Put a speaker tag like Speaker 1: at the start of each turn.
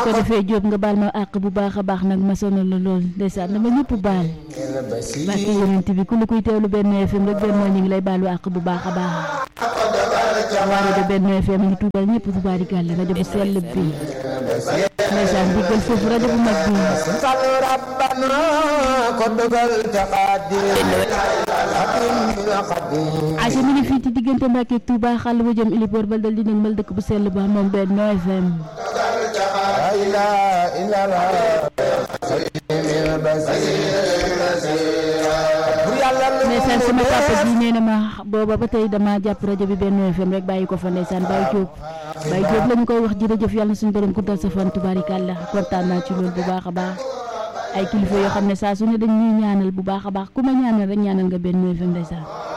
Speaker 1: ko defee Jóob nga baal ma àq bu baax a baax nag ma sonal la lool ndeysaan dama ñëpp baal barke yonent bi ku lu koy teewlu benn FM rek benn ñu ngi lay baalu àq bu baax a baax waa rajo benn FM ngi tuubal ñëpp tubaarikàlla rajo bu sell bi ndeysaan diggal foofu rajo bu mag bi
Speaker 2: sal rabbana ko dogal te xaadim xadim la xadim
Speaker 1: aca mi ngi fii ci diggante Mbàkke ak Tuuba xàll ba jëm ilipoor bal dal di nag mal dëkk bu sell ba moom benn FM
Speaker 2: la ilaha illallah salimil basir bur yàlla lu
Speaker 1: ndeysaan sama papa ji nee na ma booba ba tey dama jàpp rajo bi benn FM rek bàyyi ko fa ndeysaan Baye Diop Baye Diop la ñu koy wax jërëjëf yàlla na suñu borom guddal sa fan tubaarikàlla kontaan naa ci loolu bu baax a baax ay kilifa yoo xam ne saa su ne dañ ñuy ñaanal bu baax a baax ku ma ñaanal rek ñaanal nga benn FM ndeysaan